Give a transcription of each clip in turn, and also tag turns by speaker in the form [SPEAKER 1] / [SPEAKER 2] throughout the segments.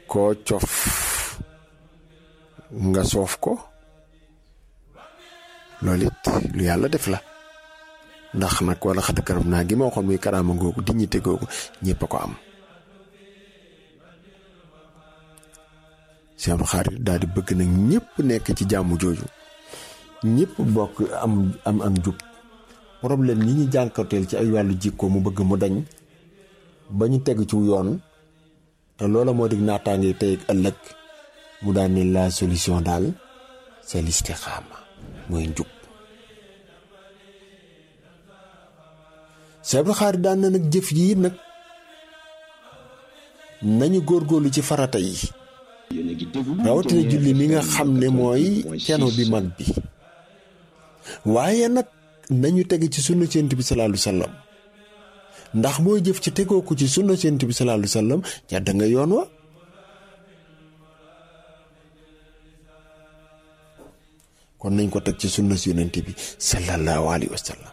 [SPEAKER 1] koo cof nga soof ko loolu it lu yàlla def la ndax nag wala xat karam naa gi ma waxoon muy karaama googu dignité googu ñëpp a ko am Cheikh Abdou Khadre daal di bëgg nag ñëpp nekk ci jàmm jooju ñëpp bokk am am am jub problème yi ñu jànkateel ci ay wàllu jikko mu bëgg mu dañ ba ñu teg ci yoon te loola moo dig naataange tey ak ëllëg mu daan ne la solution daal c'est l'istixaama mooy njub Cheikh Abdou Khadre daan na nag jëf yi nag nañu góorgóorlu ci farata yi rawatina julli mi nga xam ne mooy keno bi mag bi waaye nag nañu teg ci sunna Yonent bi sallallahu alayhi wa sallam ndax mooy jëf ci tegoo ko ci sunna Yonent bi sallallahu alayhi wa sallam jàdd nga yoon wa kon nañ ko teg ci sunna Yonent bi sallallahu alayhi wa sallam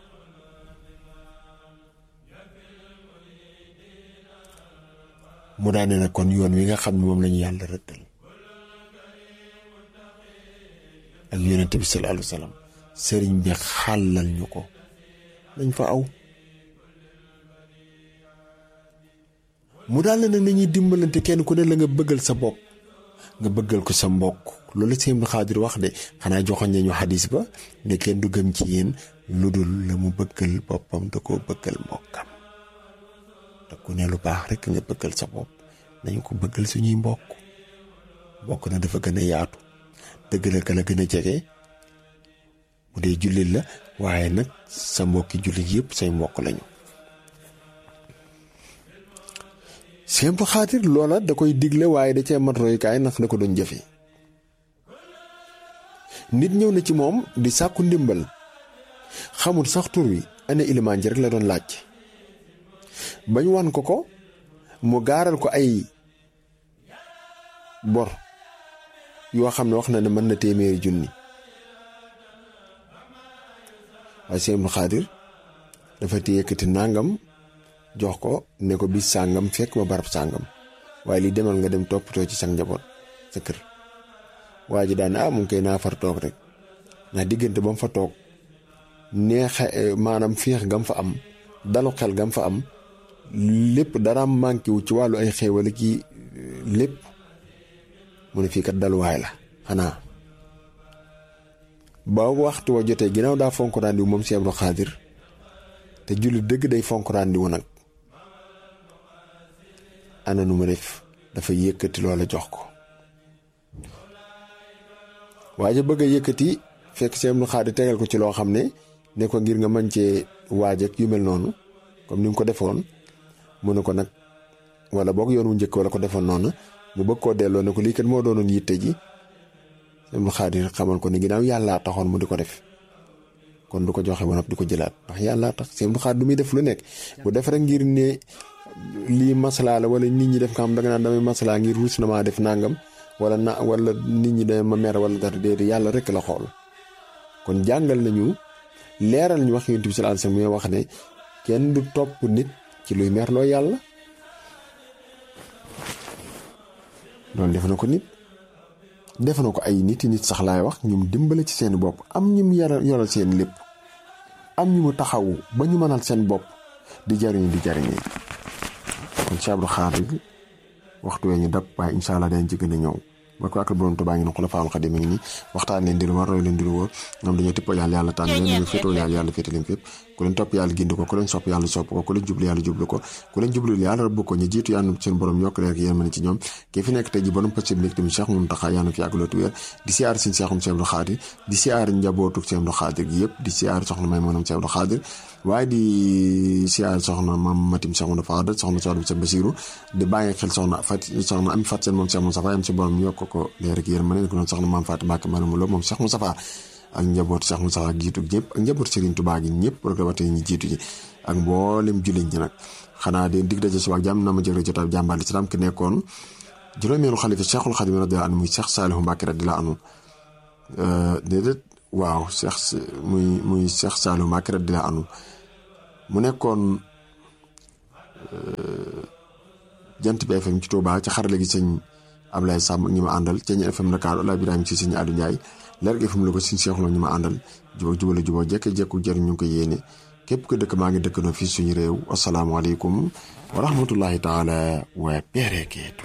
[SPEAKER 1] mu daane nag kon yoon wi nga xam ne moom lañu yàlla rëddal ak yonent bi sallallahu alayhi wa sallam sëriñ bi xàllal ñu ko nañ fa aw mu daal nag nañuy dimbalante kenn ku ne la nga bëggal sa bopp nga bëggal ko sa mbokk loolu Sëriñ Abdou Khadre wax de xanaa joxoon nañu xadis ba ne kenn du gëm ci yéen lu dul la mu bëggal boppam da koo bëggal mbokkam te ku ne lu baax rek nga bëggal sa bopp nañu ko bëggal suñuy mbokk mbokk na dafa gën a yaatu dëgg la ka la gën a jege bu dee jullit la waaye nag sa mbokki jullit yëpp say mbokk lañu Sëriñ Abdou Khadre loola da koy digle waaye da cee mat royukaay ndax da ko doon jëfe nit ñëw na ci moom di sàkku ndimbal xamul sax tur wi ana ilimaan ji rek la doon laaj bañ wan ko ko mu gaaral ko ay bor yoo xam ne wax na ne mën na téeméeri junni waaye Sëriñ Abdou Khadre dafa te yëkkati nàngam jox ko ne ko bis sàngam fekk ma barab sàngam waaye li demal nga dem toppatoo ci sa njaboot sa kër waa ji daan ah mu ngi koy naa far toog rek ndax diggante ba mu fa toog neexe maanaam féex gam fa am dalu xel gam fa am lépp dara manqué wu ci wàllu ay xéewal ki lépp mu ne fii kat daluwaay la xanaa ba waxtu wa jotee ginnaaw daa fonk ràndi wu moom Sëriñ Abdou Khadre te julli dëgg day fonk ràndi wu nag ana nu ma def dafa yëkkati loola jox ko waaye bëgg a yëkkati fekk Sëriñ Abdou Khadre tegal ko ci loo xam ne ne ko ngir nga mën cee waaj ak yu mel noonu comme ni nga ko defoon mu ne ko nag wala boog yoon wu njëkk wala ko defoon noonu mu bëgg koo delloo ne ko lii kat moo doonoon yitte ji Sëriñ Abdou Khadre xamal ko ni ginnaaw yàllaa taxoon mu di ko def kon du ko joxe ba noppi di ko jëlaat ndax yàllaa tax Sëriñ Abdou Khadre du muy def lu nekk bu def rek ngir ne lii maslaa la wala nit ñi def nga xam danga naan damay maslaa ngir rus na maa def nangam wala na wala nit ñi dama ma mer wala dara déedéet yàlla rek la xool kon jàngal nañu leeral ñu wax Yonent bi sallallahu alayhi wasallam wax ne kenn du topp nit ci luy merloo yàlla loolu def na ko nit def na ko ay nit nit sax laay wax ñum dimbale ci seen bopp am ñum yaral yoral seen lépp am ñu mu taxawu ba ñu mënal seen bopp di jariñu di jariñee kon Cheikh Abdou Khadre waxtu wee ñu dab waaye incha allah dañ ci gën a ñëw ba ko ak borom Tuubaa ngi ne Xulafaa'ul Xadiim mi ngi nii waxtaan leen di lu war roy leen di lu wóor ñoom dañoo tippoo yàlla yàlla tànn leen ñu féetoo yàlla yàlla féete leen fépp ku leen topp yàlla gindi ko ku leen sopp yàlla sopp ko ku leen jublu yàlla jublu ko ku leen jublu yàlla rëbb ko ñu jiitu yàlla seen borom yokk leer yéen mën ci ñoom kii fi nekk tey ji borom pëcc bi tamit Cheikh Mountakha yàlla fi yàgg loolu wér di siyaar sin Cheikhum Cheikh Abdou Khadre di siyaar njabootu Cheikh Abdou Khadre gi yëpp di siyaar soxna may moonam Cheikh Abdou Khadre waaye di siyaar soxna mam matim Cheikh Mounda Fadal soxna soxna Cheikh Basirou di bàyyi xel soxna fat soxna am fat seen moom Cheikh Moustapha yam si borom yokk ko leer ak yéen ma ne ko noonu soxna maam Fatou Mbacke Mariam Lo moom Cheikh Moustapha ak njaboot Cheikh Moustapha jiitu ñëpp ak njaboot Serigne Touba gi ñëpp rek wate ñi jiitu ji ak mboolem jullit ñi nag xanaa di dig daje suba ak jàmm na ma jël jotaay jàmbaar islam ki nekkoon juróomeelu xalifa Cheikhul Khadim radiyallahu anhu muy Cheikh Salihu Mbacke radiyallahu anhu déedéet waaw Cheikh muy muy Cheikh Salihu Mbacke radiyallahu anhu mu nekkoon jant bi FM ci Touba ci xarale gi sëñ Ablaye Samb ak ñi ma àndal Ceeñ FM Dakar Ola Birame ci sëñ Aliou Ndiaye leer gi FM la ko sëñ Cheikh Lo ñi ma àndal jubóo jubale jubóo jekk jekku jëriñ ñu ngi ko yéene képp ko dëkk maa ngi dëkkandoo fii suñu réew asalaamaaleykum wa rahmatullahi taala wa barakaatu